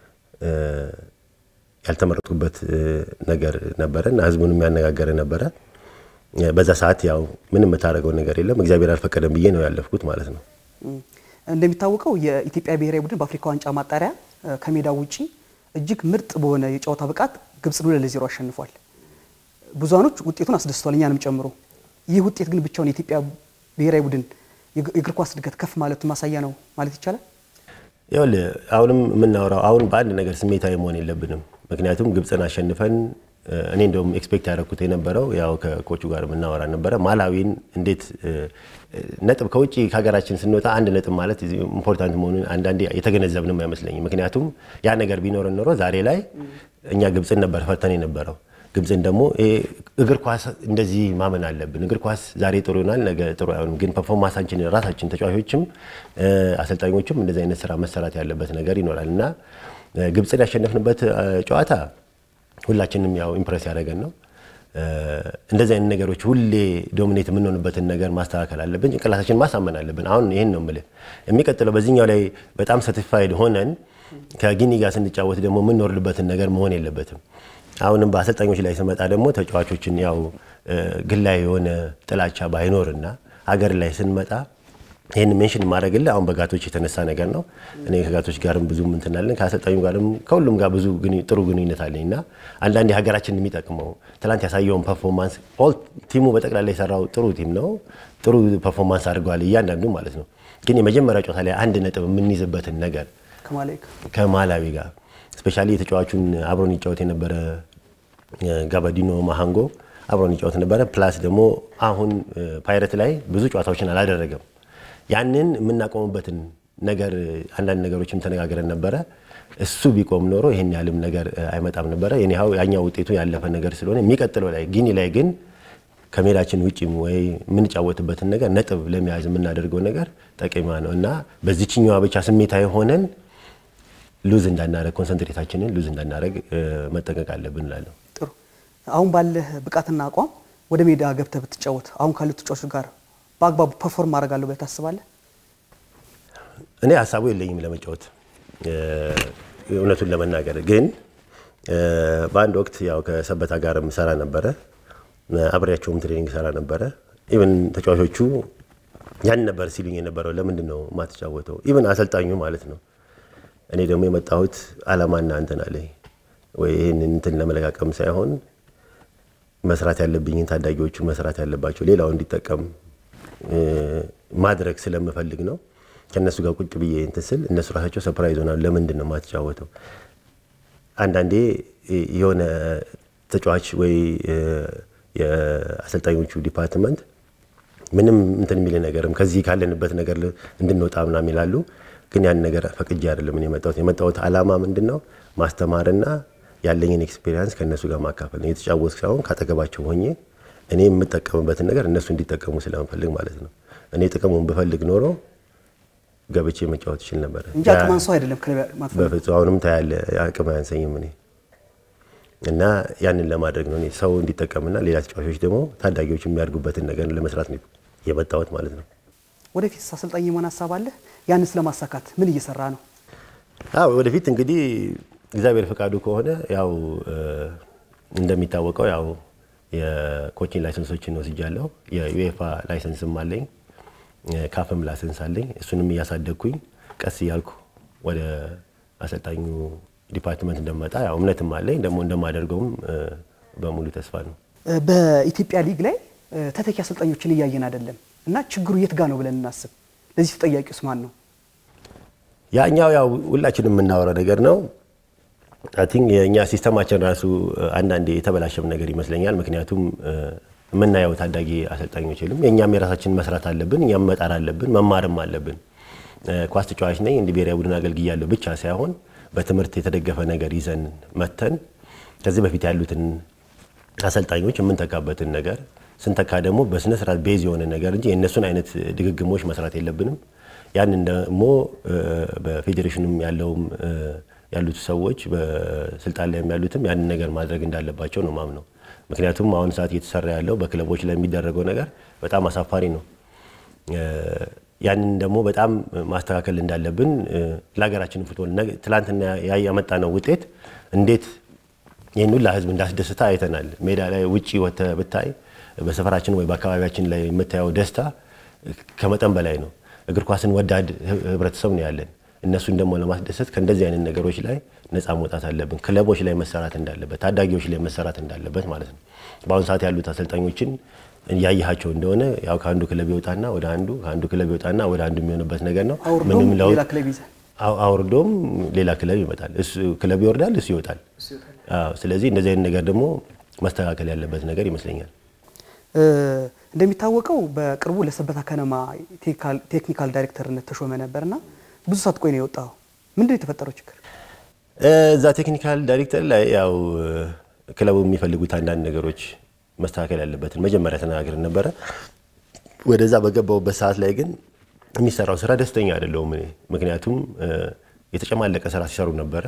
ያልተመረጥኩበት ነገር ነበረ እና ህዝቡን የሚያነጋገረ ነበረ። በዛ ሰዓት ያው ምንም የምታደርገው ነገር የለም እግዚአብሔር አልፈቀደም ብዬ ነው ያለፍኩት ማለት ነው። እንደሚታወቀው የኢትዮጵያ ብሔራዊ ቡድን በአፍሪካ ዋንጫ ማጣሪያ ከሜዳው ውጪ እጅግ ምርጥ በሆነ የጨዋታ ብቃት ግብፅን ሁለት ለዜሮ አሸንፏል። ብዙኖች ውጤቱን አስደስቷል፣ እኛንም ጨምሮ። ይህ ውጤት ግን ብቻውን የኢትዮጵያ ብሔራዊ ቡድን የእግር ኳስ እድገት ከፍ ማለቱ ማሳያ ነው ማለት ይቻላል። ይኸውልህ አሁንም የምናወራው አሁን በአንድ ነገር ስሜታዊ መሆን የለብንም። ምክንያቱም ግብፅን አሸንፈን እኔ እንደውም ኤክስፔክት ያደረኩት የነበረው ያው ከኮቹ ጋር የምናወራ ነበረ ማላዊን እንዴት ነጥብ ከውጭ ከሀገራችን ስንወጣ አንድ ነጥብ ማለት ኢምፖርታንት መሆኑን አንዳንዴ የተገነዘብንም አይመስለኝም። ምክንያቱም ያ ነገር ቢኖረን ኖሮ ዛሬ ላይ እኛ ግብፅን ነበር ፈርተን የነበረው። ግብፅን ደግሞ እግር ኳስ እንደዚህ ማመን አለብን። እግር ኳስ ዛሬ ጥሩ ይሆናል፣ ነገ ጥሩ አይሆንም። ግን ፐርፎርማንሳችን ራሳችን ተጫዋቾችም አሰልጣኞችም እንደዚህ አይነት ስራ መሰራት ያለበት ነገር ይኖራል እና ግብፅን ያሸነፍንበት ጨዋታ ሁላችንም ያው ኢምፕረስ ያደረገን ነው። እንደዚህ አይነት ነገሮች ሁሌ ዶሚኔት የምንሆንበትን ነገር ማስተካከል አለብን። ጭንቅላታችን ማሳመን አለብን። አሁን ይህን ነው የምልህ። የሚቀጥለው በዚህኛው ላይ በጣም ሳቲስፋይድ ሆነን ከጊኒ ጋር ስንጫወት ደግሞ የምንወርድበትን ነገር መሆን የለበትም። አሁንም በአሰልጣኞች ላይ ስመጣ ደግሞ ተጫዋቾችን ያው ግላዊ የሆነ ጥላቻ ባይኖርና ሀገር ላይ ስንመጣ ይህን ሜንሽን ማድረግልህ አሁን በጋቶች የተነሳ ነገር ነው። እኔ ከጋቶች ጋርም ብዙ ምንትናለን ከአሰልጣኙ ጋርም ከሁሉም ጋር ብዙ ጥሩ ግንኙነት አለኝ እና አንዳንድ ሀገራችን የሚጠቅመው ትላንት ያሳየውን ፐርፎርማንስ ኦል ቲሙ በጠቅላላ የሰራው ጥሩ ቲም ነው። ጥሩ ፐርፎርማንስ አድርገዋል እያንዳንዱ ማለት ነው። ግን የመጀመሪያ ጨዋታ ላይ አንድ ነጥብ የምንይዝበትን ነገር ከማላዊ ጋር ስፔሻሊ የተጫዋቹን አብሮን ይጫወት የነበረ ጋባዲኖ ማሃንጎ አብሮን ይጫወት ነበረ። ፕላስ ደግሞ አሁን ፓይረት ላይ ብዙ ጨዋታዎችን አላደረገም። ያንን የምናቆምበትን ነገር አንዳንድ ነገሮችም ተነጋግረን ነበረ። እሱ ቢቆም ኖሮ ይሄን ያህልም ነገር አይመጣም ነበረ። የኒሃው ያኛው ውጤቱ ያለፈ ነገር ስለሆነ የሚቀጥለው ላይ ጊኒ ላይ ግን ከሜዳችን ውጭም ወይ የምንጫወትበትን ነገር ነጥብ ለመያዝ የምናደርገው ነገር ጠቀማ ነው እና በዚችኛዋ ብቻ ስሜታዊ ሆነን ሉዝ እንዳናረግ ኮንሰንትሬታችንን ሉዝ እንዳናረግ መጠንቀቅ አለብን እላለሁ። ጥሩ። አሁን ባለህ ብቃትና አቋም ወደ ሜዳ ገብተህ ብትጫወት አሁን ካሉት ተጫዋቾች ጋር በአግባቡ ፐርፎርም አደርጋለሁ ብለህ ታስባለህ? እኔ ሀሳቡ የለኝም ለመጫወት እውነቱን ለመናገር ግን በአንድ ወቅት ያው ከሰበታ ጋር ሰራ ነበረ፣ አብሬያቸውም ትሬኒንግ ሰራ ነበረ። ኢቨን ተጫዋቾቹ ያን ነበር ሲሉኝ የነበረው ለምንድን ነው የማትጫወተው? ኢቨን አሰልጣኙ ማለት ነው። እኔ ደግሞ የመጣሁት አላማና እንትን አለኝ ወይ ይህን እንትን ለመለቃቀም ሳይሆን መስራት ያለብኝን ታዳጊዎቹን መስራት ያለባቸው ሌላው እንዲጠቀም ማድረግ ስለምፈልግ ነው። ከእነሱ ጋር ቁጭ ብዬ እንትን ስል እነሱ ራሳቸው ሰፕራይዝ ሆናሉ። ለምንድን ነው የማትጫወተው? አንዳንዴ የሆነ ተጫዋች ወይ የአሰልጣኞቹ ዲፓርትመንት ምንም እንትን የሚል ነገርም ከዚህ ካለንበት ነገር እንድንወጣ ምናምን ይላሉ። ግን ያን ነገር ፈቅጄ አይደለም እኔ የመጣሁት። የመጣሁት አላማ ምንድን ነው? ማስተማርና ያለኝን ኤክስፔሪንስ ከእነሱ ጋር ማካፈል ነው። የተጫወት ሳይሆን ካጠገባቸው ሆኜ እኔ የምጠቀምበትን ነገር እነሱ እንዲጠቀሙ ስለምፈልግ ማለት ነው። እኔ ጥቅሙን ብፈልግ ኖሮ ገብቼ መጫወት ይችል ነበረ እንጂ አቅም አንሶ አይደለም ክለብ ማትፈልግ በፍጹም አሁንም ታያለ አቅም አያንሰኝም እኔ እና ያንን ለማድረግ ነው እኔ ሰው እንዲጠቀምና ሌላ ተጫዋቾች ደግሞ ታዳጊዎች የሚያድጉበትን ነገር ለመስራት ነው የመጣሁት ማለት ነው። ወደፊት አሰልጣኝ የመሆን ሀሳብ አለ? ያንስ ለማሳካት ምን እየሰራ ነው? አዎ ወደፊት እንግዲህ እግዚአብሔር ፈቃዱ ከሆነ ያው እንደሚታወቀው ያው የኮቺንግ ላይሰንሶችን ወስጃለሁ። የዩኤፋ ላይሰንስም አለኝ፣ ካፍም ላይሰንስ አለኝ። እሱንም እያሳደግኩኝ ቀስ እያልኩ ወደ አሰልጣኙ ዲፓርትመንት እንደመጣ ያው እምነትም አለኝ ደግሞ እንደማደርገውም በሙሉ ተስፋ ነው። በኢትዮጵያ ሊግ ላይ ተተኪ አሰልጣኞችን እያየን አይደለም እና ችግሩ የት ጋ ነው ብለን እናስብ። ለዚህ ተጠያቂውስ ማን ነው? ያኛው ያው ሁላችንም የምናወራው ነገር ነው። አይ ቲንክ የእኛ ሲስተማችን ራሱ አንዳንዴ የተበላሸም ነገር ይመስለኛል። ምክንያቱም የምናየው ታዳጊ አሰልጣኞች የሉም። የእኛም የራሳችን መስራት አለብን፣ እኛም መጣር አለብን፣ መማርም አለብን። ኳስ ተጫዋች ነኝ እንዲህ ብሔራዊ ቡድን አገልግያለሁ ብቻ ሳይሆን በትምህርት የተደገፈ ነገር ይዘን መተን ከዚህ በፊት ያሉትን አሰልጣኞች የምንተካበትን ነገር ስንተካ ደግሞ በስነ ስርዓት ቤዝ የሆነ ነገር እንጂ የእነሱን አይነት ድግግሞች መስራት የለብንም። ያንን ደግሞ በፌዴሬሽኑም ያለውም ያሉት ሰዎች በስልጣን ላይ ያሉትም ያንን ነገር ማድረግ እንዳለባቸው ነው ማምነው። ምክንያቱም አሁን ሰዓት እየተሰራ ያለው በክለቦች ላይ የሚደረገው ነገር በጣም አሳፋሪ ነው። ያንን ደግሞ በጣም ማስተካከል እንዳለብን ለሀገራችን ፉትቦል ትላንትና ያመጣነው ውጤት እንዴት ይህን ሁላ ህዝብ እንዳስደስታ አይተናል። ሜዳ ላይ ውጪ ወጥተህ ብታይ በሰፈራችን ወይ በአካባቢያችን ላይ የምታየው ደስታ ከመጠን በላይ ነው። እግር ኳስን ወዳድ ህብረተሰብ ነው ያለን። እነሱን ደግሞ ለማስደሰት ከእንደዚህ አይነት ነገሮች ላይ ነፃ መውጣት አለብን። ክለቦች ላይ መሰራት እንዳለበት፣ ታዳጊዎች ላይ መሰራት እንዳለበት ማለት ነው። በአሁኑ ሰዓት ያሉት አሰልጣኞችን እያየሃቸው እንደሆነ ያው ከአንዱ ክለብ ይወጣና ወደ አንዱ ከአንዱ ክለብ ይወጣና ወደ አንዱ የሚሆንበት ነገር ነው። አውርዶም ሌላ ክለብ ይዘህ አውርዶም ሌላ ክለብ ይመጣል። እሱ ክለብ ይወርዳል፣ እሱ ይወጣል። አዎ፣ ስለዚህ እንደዚህ አይነት ነገር ደግሞ መስተካከል ያለበት ነገር ይመስለኛል። እንደሚታወቀው በቅርቡ ለሰበታ ከነማ ቴክኒካል ዳይሬክተርነት ተሾመ ነበርና ብዙ ሳትቆይ ነው የወጣው። ምንድን ነው የተፈጠረው ችግር? እዛ ቴክኒካል ዳይሬክተር ላይ ያው ክለቡ የሚፈልጉት አንዳንድ ነገሮች መስተካከል ያለበትን መጀመሪያ ተነጋግረን ነበረ። ወደዛ በገባውበት ሰዓት ላይ ግን የሚሰራው ስራ ደስተኛ አይደለሁም እኔ። ምክንያቱም የተጨማለቀ ስራ ሲሰሩ ነበረ።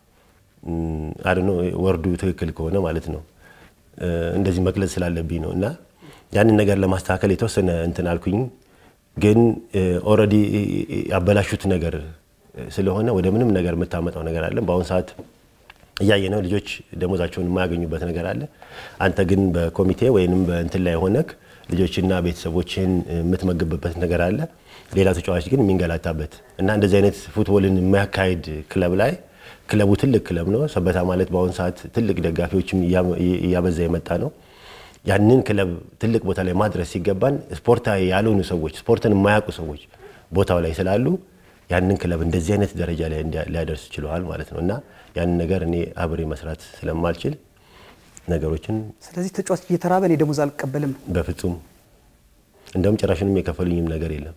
አድኖ ወርዱ ትክክል ከሆነ ማለት ነው እንደዚህ መግለጽ ስላለብኝ ነው እና ያንን ነገር ለማስተካከል የተወሰነ እንትን አልኩኝ። ግን ኦልሬዲ ያበላሹት ነገር ስለሆነ ወደ ምንም ነገር የምታመጣው ነገር አለ። በአሁኑ ሰዓት እያየ ነው ልጆች ደሞዛቸውን የማያገኙበት ነገር አለ። አንተ ግን በኮሚቴ ወይንም በእንትን ላይ ሆነክ ልጆችና ቤተሰቦችን የምትመግብበት ነገር አለ። ሌላ ተጫዋች ግን የሚንገላታበት እና እንደዚህ አይነት ፉትቦልን የሚያካሄድ ክለብ ላይ ክለቡ ትልቅ ክለብ ነው። ሰበታ ማለት በአሁኑ ሰዓት ትልቅ ደጋፊዎችም እያበዛ የመጣ ነው። ያንን ክለብ ትልቅ ቦታ ላይ ማድረስ ሲገባን ስፖርታዊ ያልሆኑ ሰዎች፣ ስፖርትን የማያውቁ ሰዎች ቦታው ላይ ስላሉ ያንን ክለብ እንደዚህ አይነት ደረጃ ላይ ሊያደርስ ችለዋል ማለት ነው እና ያንን ነገር እኔ አብሬ መስራት ስለማልችል ነገሮችን ስለዚህ ተጫዋች እየተራበ እኔ ደሞዝ አልቀበልም። በፍጹም እንደውም ጭራሽንም የከፈሉኝም ነገር የለም።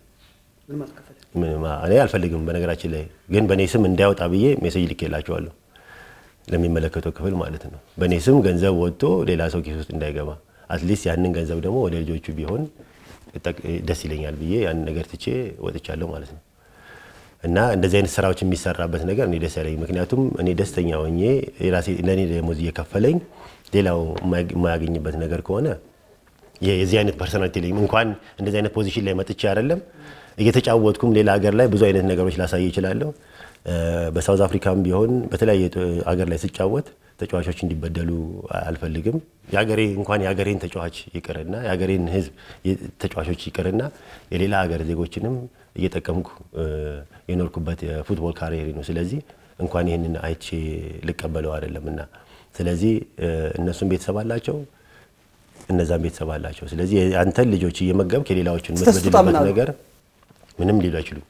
እኔ አልፈልግም። በነገራችን ላይ ግን በእኔ ስም እንዳይወጣ ብዬ ሜሴጅ ልኬላቸዋለሁ ለሚመለከተው ክፍል ማለት ነው። በእኔ ስም ገንዘብ ወጥቶ ሌላ ሰው ኪስ ውስጥ እንዳይገባ አትሊስት ያንን ገንዘብ ደግሞ ወደ ልጆቹ ቢሆን ደስ ይለኛል ብዬ ያንን ነገር ትቼ ወጥቻለሁ ማለት ነው። እና እንደዚህ አይነት ስራዎች የሚሰራበት ነገር እኔ ደስ ያለኝ፣ ምክንያቱም እኔ ደስተኛ ሆኜ ለእኔ ደሞዝ እየከፈለኝ ሌላው የማያገኝበት ነገር ከሆነ የዚህ አይነት ፐርሰናሊቲ የለኝም። እንኳን እንደዚህ አይነት ፖዚሽን ላይ መጥቼ አይደለም እየተጫወትኩም ሌላ ሀገር ላይ ብዙ አይነት ነገሮች ላሳይ እችላለሁ። በሳውዝ አፍሪካም ቢሆን በተለያየ ሀገር ላይ ስጫወት ተጫዋቾች እንዲበደሉ አልፈልግም። የሀገሬ እንኳን የሀገሬን ተጫዋች ይቅርና የሀገሬን ሕዝብ ተጫዋቾች ይቅርና የሌላ ሀገር ዜጎችንም እየጠቀምኩ የኖርኩበት የፉትቦል ካሪየር ነው። ስለዚህ እንኳን ይህንን አይቼ ልቀበለው አይደለም እና ስለዚህ እነሱም ቤተሰብ አላቸው፣ እነዛም ቤተሰብ አላቸው። ስለዚህ አንተን ልጆች እየመገብክ የሌላዎችን የምትበድልበት ነገር ምንም ሊሉ አይችሉም።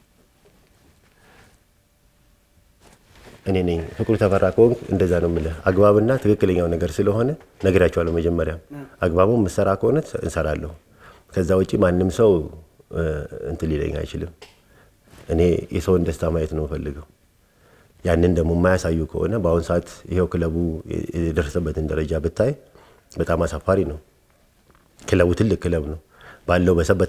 እኔ ነኝ ፍቅሩ ተፈራ ከሆንክ እንደዛ ነው የምልህ። አግባብና ትክክለኛው ነገር ስለሆነ ነግራቸዋለሁ። መጀመሪያ አግባቡ የምሰራ ከሆነ እንሰራለሁ። ከዛ ውጭ ማንም ሰው እንትን ሊለኝ አይችልም። እኔ የሰውን ደስታ ማየት ነው የምፈልገው። ያንን ደግሞ የማያሳዩ ከሆነ በአሁኑ ሰዓት ይኸው ክለቡ የደረሰበትን ደረጃ ብታይ በጣም አሳፋሪ ነው። ክለቡ ትልቅ ክለብ ነው ባለው በሰበታ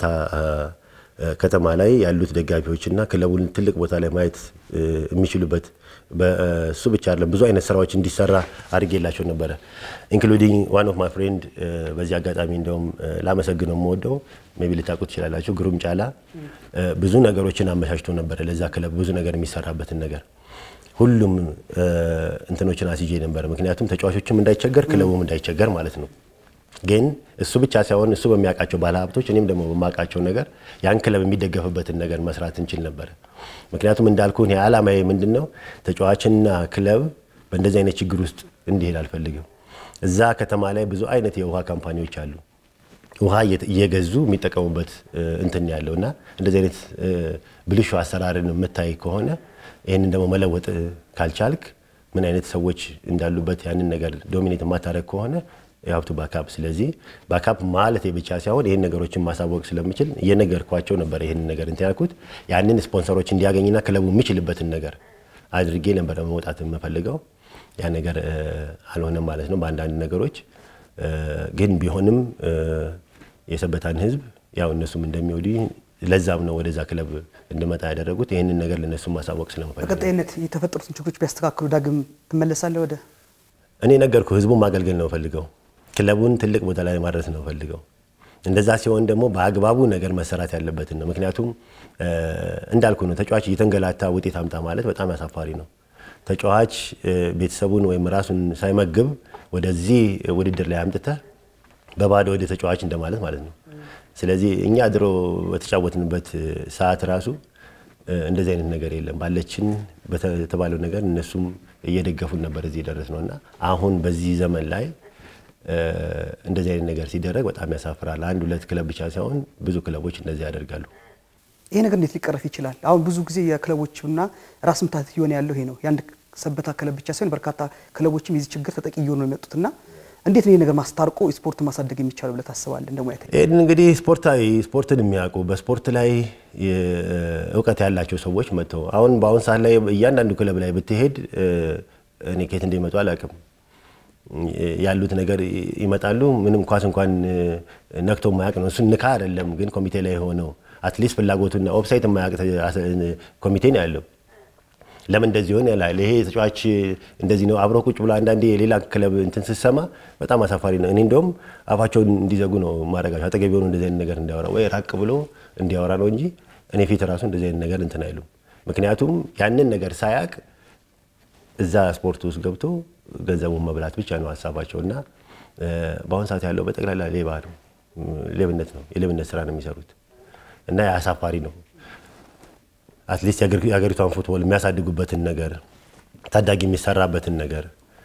ከተማ ላይ ያሉት ደጋፊዎችና ክለቡን ትልቅ ቦታ ላይ ማየት የሚችሉበት በእሱ ብቻ አይደለም ብዙ አይነት ስራዎች እንዲሰራ አድርጌላቸው ነበረ ኢንክሉዲንግ ዋን ኦፍ ማይ ፍሬንድ በዚህ አጋጣሚ እንደውም ላመሰግነው የምወደው ሜይ ቢ ልታውቁት ትችላላችሁ ግሩም ጫላ ብዙ ነገሮችን አመቻችቶ ነበረ ለዛ ክለብ ብዙ ነገር የሚሰራበትን ነገር ሁሉም እንትኖችን አስይዤ ነበረ ምክንያቱም ተጫዋቾችም እንዳይቸገር ክለቡም እንዳይቸገር ማለት ነው ግን እሱ ብቻ ሳይሆን እሱ በሚያውቃቸው ባለሀብቶች እኔም ደግሞ በማውቃቸው ነገር ያን ክለብ የሚደገፍበትን ነገር መስራት እንችል ነበረ። ምክንያቱም እንዳልኩ እኔ ዓላማዬ ምንድን ነው ተጫዋችና ክለብ በእንደዚህ አይነት ችግር ውስጥ እንዲሄድ አልፈልግም። እዛ ከተማ ላይ ብዙ አይነት የውሃ ካምፓኒዎች አሉ። ውሃ እየገዙ የሚጠቀሙበት እንትን ያለው እና እንደዚህ አይነት ብልሹ አሰራርን የምታይ ከሆነ ይህንን ደግሞ መለወጥ ካልቻልክ ምን አይነት ሰዎች እንዳሉበት ያንን ነገር ዶሚኔት የማታደርግ ከሆነ የሀብቱ ባካፕ ስለዚህ ባካፕ ማለት ብቻ ሳይሆን ይህን ነገሮችን ማሳወቅ ስለምችል እየነገርኳቸው ነበር። ይህን ነገር እንትን ያልኩት ያንን ስፖንሰሮች እንዲያገኝና ክለቡ የሚችልበትን ነገር አድርጌ ነበር መውጣት የምፈልገው። ያ ነገር አልሆነም ማለት ነው በአንዳንድ ነገሮች ግን ቢሆንም የሰበታን ሕዝብ ያው እነሱም እንደሚወዱ ለዛም ነው ወደዛ ክለብ እንድመጣ ያደረጉት። ይህንን ነገር ለእነሱ ማሳወቅ ስለምፈልግ በቀጣይነት የተፈጠሩትን ችግሮች ቢያስተካክሉ ዳግም ትመለሳለህ ወደ እኔ ነገርኩ ህዝቡን ማገልገል ነው ፈልገው ክለቡን ትልቅ ቦታ ላይ ማድረስ ነው ፈልገው። እንደዛ ሲሆን ደግሞ በአግባቡ ነገር መሰራት ያለበትን ነው። ምክንያቱም እንዳልኩ ነው ተጫዋች እየተንገላታ ውጤት አምጣ ማለት በጣም አሳፋሪ ነው። ተጫዋች ቤተሰቡን ወይም ራሱን ሳይመግብ ወደዚህ ውድድር ላይ አምጥተህ በባዶ ወደ ተጫዋች እንደማለት ማለት ነው። ስለዚህ እኛ ድሮ በተጫወትንበት ሰዓት ራሱ እንደዚህ አይነት ነገር የለም። ባለችን በተባለው ነገር እነሱም እየደገፉን ነበር እዚህ የደረስ ነው እና አሁን በዚህ ዘመን ላይ እንደዚህ አይነት ነገር ሲደረግ በጣም ያሳፍራል። አንድ ሁለት ክለብ ብቻ ሳይሆን ብዙ ክለቦች እንደዚህ ያደርጋሉ። ይሄ ነገር እንዴት ሊቀረፍ ይችላል? አሁን ብዙ ጊዜ የክለቦችና ራስ ምታት እየሆነ ያለው ይሄ ነው። የአንድ ሰበታ ክለብ ብቻ ሳይሆን በርካታ ክለቦችም የዚህ ችግር ተጠቂ እየሆኑ ነው የመጡትና እንዴት ነው ይህ ነገር ማስታርቆ ስፖርት ማሳደግ የሚቻለው ብለህ ታስባለህ? እንደ ሙያተኛ ይህን እንግዲህ ስፖርታዊ ስፖርትን የሚያውቁ በስፖርት ላይ እውቀት ያላቸው ሰዎች መጥተው አሁን በአሁን ሰዓት ላይ እያንዳንዱ ክለብ ላይ ብትሄድ እኔ ከየት እንደሚመጡ አላውቅም ያሉት ነገር ይመጣሉ። ምንም ኳስ እንኳን ነክቶ የማያውቅ ነው። እሱን ንካ አይደለም ግን ኮሚቴ ላይ ሆነው አትሊስት ፍላጎቱና ኦፍሳይት የማያውቅ ኮሚቴ ነው ያለው። ለምን እንደዚህ ሆነ ያላል። ይሄ ተጫዋች እንደዚህ ነው አብሮ ቁጭ ብሎ አንዳንዴ የሌላ ክለብ እንትን ስትሰማ በጣም አሳፋሪ ነው። እኔ እንደውም አፋቸውን እንዲዘጉ ነው ማድረጋቸው። አጠገብ የሆኑ እንደዚህ አይነት ነገር እንዲያወራ ወይ ራቅ ብሎ እንዲያወራ ነው እንጂ እኔ ፊት ራሱ እንደዚህ አይነት ነገር እንትን አይሉም። ምክንያቱም ያንን ነገር ሳያቅ እዛ ስፖርት ውስጥ ገብቶ ገንዘቡን መብላት ብቻ ነው ሀሳባቸው እና በአሁኑ ሰዓት ያለው በጠቅላላ ሌባ ነው፣ ሌብነት ነው፣ የሌብነት ስራ ነው የሚሰሩት እና አሳፋሪ ነው። አትሊስት የሀገሪቷን ፉትቦል የሚያሳድጉበትን ነገር ታዳጊ የሚሰራበትን ነገር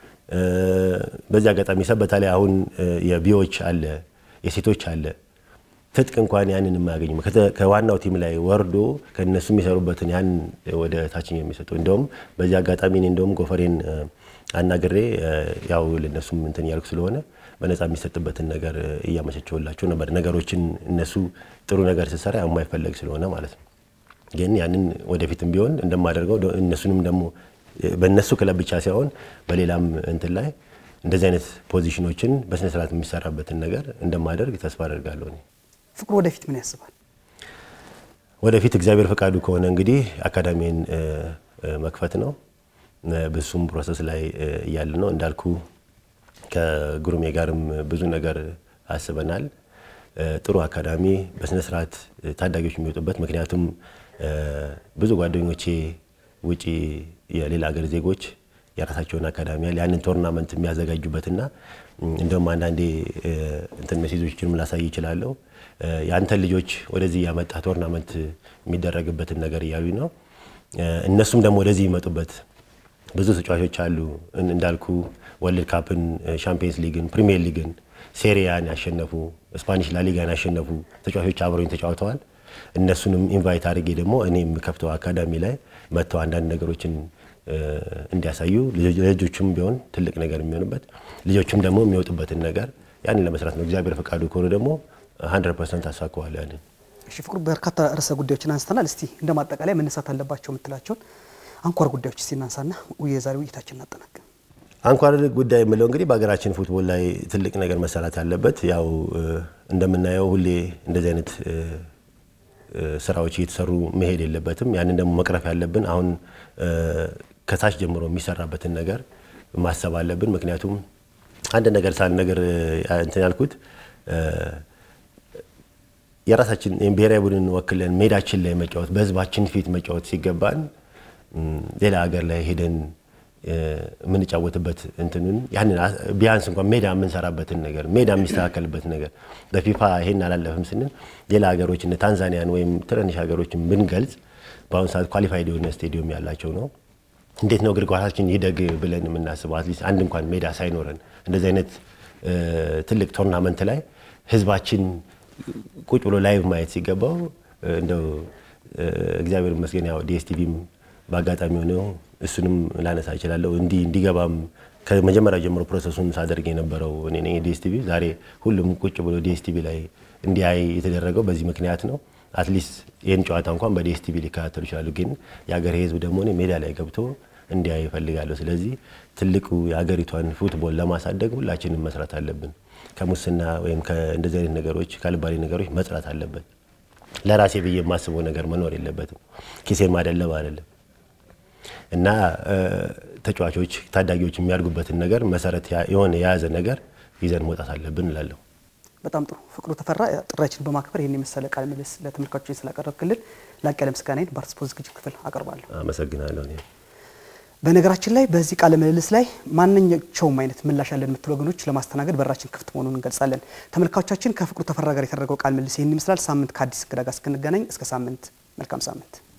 በዚህ አጋጣሚ ሰበታ ላይ አሁን የቢዎች አለ የሴቶች አለ ትጥቅ እንኳን ያንን የማያገኙ ከዋናው ቲም ላይ ወርዶ ከነሱ የሚሰሩበትን ያን ወደ ታችኛው የሚሰጡ እንደውም በዚህ አጋጣሚ እኔ እንደውም ጎፈሬን አናግሬ ያው ለነሱም እንትን እያልኩ ስለሆነ በነፃ የሚሰጥበትን ነገር እያመቻቸውላቸው ነበር። ነገሮችን እነሱ ጥሩ ነገር ስሰራ የማይፈለግ ስለሆነ ማለት ነው። ግን ያንን ወደፊትም ቢሆን እንደማደርገው እነሱንም ደግሞ በእነሱ ክለብ ብቻ ሳይሆን በሌላም እንትን ላይ እንደዚህ አይነት ፖዚሽኖችን በስነስርዓት የሚሰራበትን ነገር እንደማደርግ ተስፋ አደርጋለሁ። እኔ ፍቅሩ ወደፊት ምን ያስባል? ወደፊት እግዚአብሔር ፈቃዱ ከሆነ እንግዲህ አካዳሚን መክፈት ነው። በሱም ፕሮሰስ ላይ እያለ ነው እንዳልኩ ከጉሩሜ ጋርም ብዙ ነገር አስበናል። ጥሩ አካዳሚ በስነስርዓት ታዳጊዎች የሚወጡበት ምክንያቱም ብዙ ጓደኞቼ ውጪ የሌላ ሀገር ዜጎች የራሳቸውን አካዳሚ ያለ ያንን ቶርናመንት የሚያዘጋጁበትና እንደውም አንዳንዴ እንትን ሜሴጆችንም ላሳይ ይችላለሁ። የአንተን ልጆች ወደዚህ ያመጣ ቶርናመንት የሚደረግበትን ነገር እያሉ ነው። እነሱም ደግሞ ወደዚህ ይመጡበት ብዙ ተጫዋቾች አሉ እንዳልኩ ወርልድ ካፕን፣ ሻምፒየንስ ሊግን፣ ፕሪሚየር ሊግን፣ ሴሪያን ያሸነፉ ስፓኒሽ ላሊጋን ያሸነፉ ተጫዋቾች አብረኝ ተጫውተዋል። እነሱንም ኢንቫይት አድርጌ ደግሞ እኔ የምከፍተው አካዳሚ ላይ መጥተው አንዳንድ ነገሮችን እንዲያሳዩ ልጆቹም ቢሆን ትልቅ ነገር የሚሆንበት ልጆቹም ደግሞ የሚወጡበትን ነገር ያንን ለመስራት ነው። እግዚአብሔር ፈቃዱ ከሆነ ደግሞ 100 ፐርሰንት አሳካዋለሁ ያንን። እሺ ፍቅሩ፣ በርካታ ርዕሰ ጉዳዮችን አንስተናል። እስቲ እንደ ማጠቃለያ መነሳት አለባቸው የምትላቸውን አንኳር ጉዳዮች እስቲ እናንሳና የዛሬ ውይይታችን እናጠናቅ። አንኳር ጉዳይ የምለው እንግዲህ በሀገራችን ፉትቦል ላይ ትልቅ ነገር መሰራት ያለበት ያው እንደምናየው ሁሌ እንደዚህ አይነት ስራዎች እየተሰሩ መሄድ የለበትም። ያንን ደግሞ መቅረፍ ያለብን አሁን ከታች ጀምሮ የሚሰራበትን ነገር ማሰብ አለብን። ምክንያቱም አንድ ነገር ሳል ነገር እንትን ያልኩት የራሳችን ብሔራዊ ቡድን ወክለን ሜዳችን ላይ መጫወት በህዝባችን ፊት መጫወት ሲገባን ሌላ ሀገር ላይ ሄደን የምንጫወትበት እንትንን ያንን ቢያንስ እንኳን ሜዳ የምንሰራበትን ነገር ሜዳ የሚስተካከልበት ነገር በፊፋ ይሄን አላለፍም ስንል ሌላ ሀገሮች እነ ታንዛኒያን ወይም ትንንሽ ሀገሮችን ብንገልጽ በአሁኑ ሰዓት ኳሊፋይድ የሆነ ስቴዲየም ያላቸው ነው። እንዴት ነው እግር ኳሳችን ይደግ ብለን የምናስበው? አትሊስት አንድ እንኳን ሜዳ ሳይኖረን እንደዚህ አይነት ትልቅ ቶርናመንት ላይ ህዝባችን ቁጭ ብሎ ላይቭ ማየት ሲገባው እንደው እግዚአብሔር ይመስገን ያው ዲኤስቲቪም በአጋጣሚ ሆነው እሱንም ላነሳ እችላለሁ። እንዲህ እንዲገባም ከመጀመሪያ ጀምሮ ፕሮሰሱን ሳደርግ የነበረው እኔ ነኝ። ዲኤስቲቪ ዛሬ ሁሉም ቁጭ ብሎ ዲኤስቲቪ ላይ እንዲያይ የተደረገው በዚህ ምክንያት ነው። አትሊስት ይህን ጨዋታ እንኳን በዲኤስቲቪ ሊከታተሉ ይችላሉ። ግን የሀገር ህዝብ ደግሞ እኔ ሜዳ ላይ ገብቶ እንዲያይ ይፈልጋለሁ። ስለዚህ ትልቁ የሀገሪቷን ፉትቦል ለማሳደግ ሁላችንም መስራት አለብን። ከሙስና ወይም ከእንደዚህ አይነት ነገሮች ከአልባሌ ነገሮች መጽራት አለበት። ለራሴ ብዬ የማስበው ነገር መኖር የለበትም። ኪሴን ማደለብ አይደለም እና ተጫዋቾች ታዳጊዎች የሚያድጉበትን ነገር መሰረት የሆነ የያዘ ነገር ይዘን መውጣት አለብን እላለሁ። በጣም ጥሩ ፍቅሩ ተፈራ፣ ጥሪያችንን በማክበር ይህን የመሰለ ቃለ ምልልስ ለተመልካቾች ስላቀረብክልን ላቅ ያለ ምስጋናዬን በአርት ስፖርት ዝግጅት ክፍል አቀርባለሁ። አመሰግናለሁ። እኔም በነገራችን ላይ በዚህ ቃለ ምልልስ ላይ ማንኛቸውም አይነት ምላሽ ያለን የምትሉ ወገኖች ለማስተናገድ በራችን ክፍት መሆኑን እንገልጻለን። ተመልካቾቻችን ከፍቅሩ ተፈራ ጋር የተደረገው ቃለ ምልልስ ይህን ይመስላል። ሳምንት ከአዲስ እንግዳ ጋር እስክንገናኝ እስከ ሳምንት መልካም ሳምንት